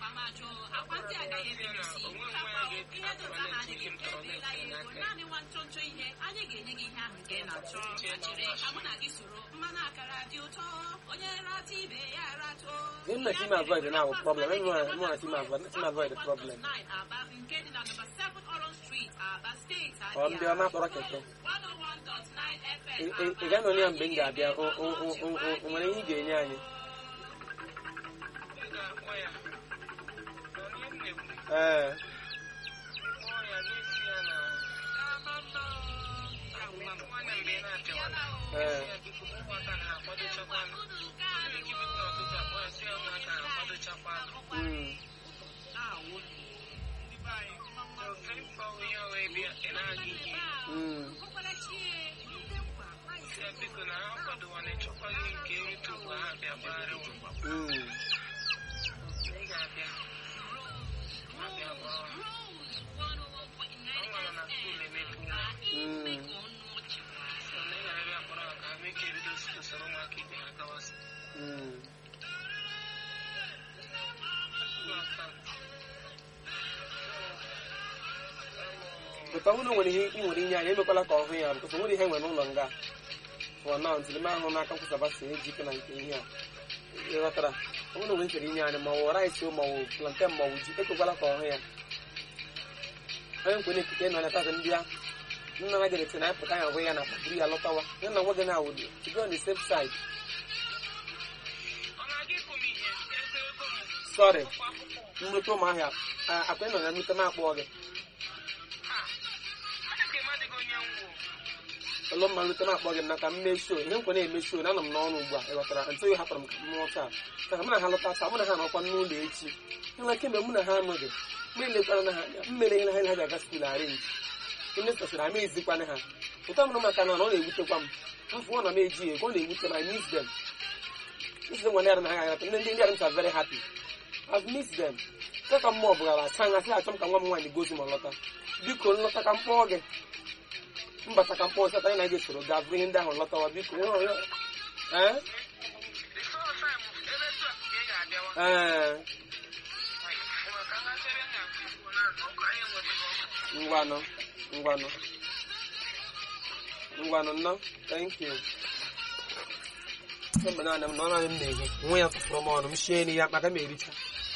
afamajụ akwa ndị agaghị emebizi kapọ ihe dota ha adịghị emeela ya ego naanị nwa nchọnchọ ihe anyị ga-enye gị ihe ahụ nke ị na-achọ ma jiri ka mụ na gị soro mmanụ akara dị ụtọ onye rata ibe ya ratụ Then na team avoid now problem. Everyone want team avoid team avoid the problem. Aba nke dị na number 7 Orange Street, Aba State, Ọ ndị ọma kpọrọ keke. 101.9 FM. Ị- ị- ị ga-anọ ya mgbe m ga-abịa o o- o- o- o- o nwere ihe ị ga-enye anyị ị ga-akpọ ya onye m na-ekwu ee kpọọ ya n'isi ya na nwanne mgbe ị na-apịawala ee ya biko ụmụaka na-akwadochakwa onye ike biko n'ụtụtụ akpọ ya sị ya ụmụaka na-akwadochakwa mm, mkpa onye ọwa ebe ị na-aga ihe mm, ya biko na ha kwadowana ịchọkwaghị nke erute ugbu ha bịa gbagharị ụwa mm. ị ga-abịa abịa gbaa ọ mara na skuul emepeela Mm. so na ị ga-abịa kpọrọ ha ka ha mee ka ebido usoro ụmụaka ibe ha gawasị Mm. Pụta ọ bụrụ na o nwere ihe ị nwere inye anyị emekwala ka ọ hụ ya because o nwere ihe nwere n'ụlọ nga for now ntị m ahụ n'aka nkwụsaba si ejike na nke ihe a ị ghọtara ọ bụrụ na o nwere nchere inye anyị ma ọ wụ rice ma ọ wụ plantain ma ọ wụ ji ekwekwala ka ọ hụ ya onye nkwenye ekike nọ na tata ndị a nna na gere na apụta ya hụ ya na buru ya lọtawa ya na nwa gị na awụdi to be on the safe side ọ na-aga ịkụ m ihe eze ego m sorry kwa akwụkwọ nrute ụmụahịa akwa nọ na nrute m akpọ gị ha aka ịmadịghị onye nwụ ụlọ mma nrute m akpọ gị na ka m mee show ihe m kwere eme show na anọ m n'ọrụ ugbu a ị ghọtara ntụ oyi hapụrụ m ka m mụọ taa ka mụ na ha lọta taa mụ na ha nọkwa n'ụlọ echi enwere kemgbe mụ na ha anọghị mgbe elekwara na ha anya mmere ihe na ha ha ga-aga skuul arenji ndị sọsịrị ama ezikwana ha ụtọ mụrụ maka na ọ na-ewutekwa m mfụ ọ na m eji ego ọ na-ewute m I miss them isi nwa ndị ara na ha ga-agata ndị ndị ara are very happy I've missed them ka ka mmụọ bụgara asa anya sị achọ m ka nwa m nwaanyị gozi ma lọta biko nlọta ka mkpọọ gị mbata ka mkpọọ sata anyị na gị soro gaa bụrụ ihe ndị ahụ lọtawa biko nwere onye ee the first time ebe tu a ka ị ga-abịawa ee maka ngasị ebe m na-akụ igbo na ọkụ anyị enwetaghị ọkụ ngwanụ ngwanụ ngwanụ nnọ thank you mgbe naanị m na ọ naanị m na-ehe nwe ya tụfụrụ m ọnụ m shie nri ya maka m ericha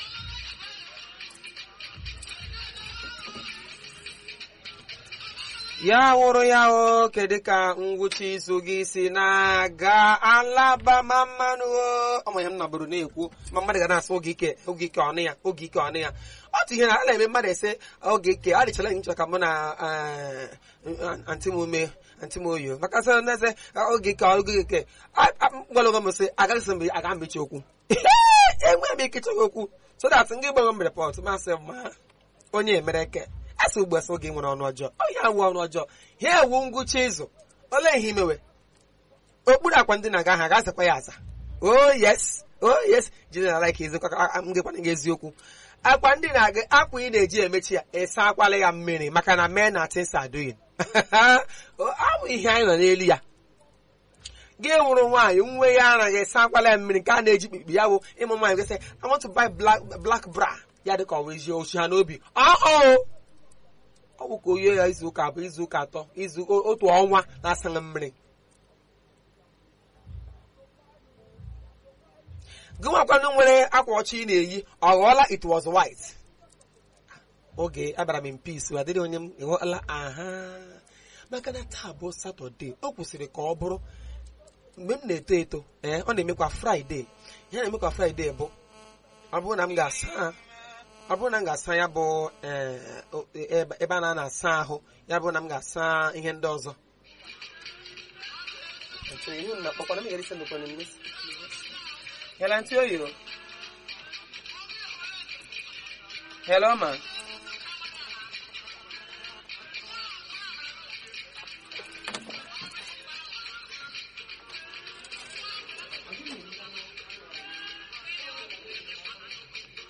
ya wụrụ ya o kedu ka ngwụcha izu gị si na-aga alabama mmanụ o ọmụ ihe m nọbụrụ na-ekwu ma mmadụ ga na-asị oge ike oge ike ọnụ ya oge ike ọnụ ya otu ihe na a na-eme mmadụ ese oge ike ọ dịchala nchọ ka mụ na eh, antị m ume antị m oyo maka sị na ese oge ike oge ike gwalụgo m sị agaghị mgbe aga mmechi okwu enweghị m ike ịchọghị okwu so that ngị gbanwe m repọt masị ma onye emere ke asị ugbu asị oge nwere ọnụ ọjọọ ọ ya awụ ọnụ ọjọọ ha ewu ngwụcha izu olee ihe imewe okpuru akwa ndị na-aga ha ga-azakwa ya aza oh yes oh yes jide na like eziokwu aka m gekwana gị eziokwu akwa ndị na-aga akwa ị na-eji emechi ya ịsa akwala ya mmiri maka na mee na things are doing ọ bụ ihe anyị nọ n'elu ya gị nwụrụ nwaanyị nwe ya anaghị esa akwala ya mmiri nke a na-eji kpikpi ya bụ ịmụ nwaanyị gasị I want to buy black, black bra ya dị ka ọ bụ ezi ochi ha n'obi ọọ ọ bụ ka oyi ya izu ụka abụọ izu ụka atọ izu otu ọnwa na-asaghị mmiri gị nwakwanụ nwere akwa ọcha ị na-eyi ọ ghọọla it was white oge abịara m in peace adịrị onye m ịghọọla aha maka na taa bụ satọde o kwesịrị ka ọ bụrụ mgbe m na-eto eto ee ọ na-emekwa fraịde ihe na-emekwa fraịde bụ ọ bụrụ na m ga-asa ọ bụrụ na m ga-asa ya bụ ee, o- ebe ebe a na-asa ahụ ya bụrụ na m ga-asa ihe ndị ọzọ Hello, ntị oyi. Hello, ma.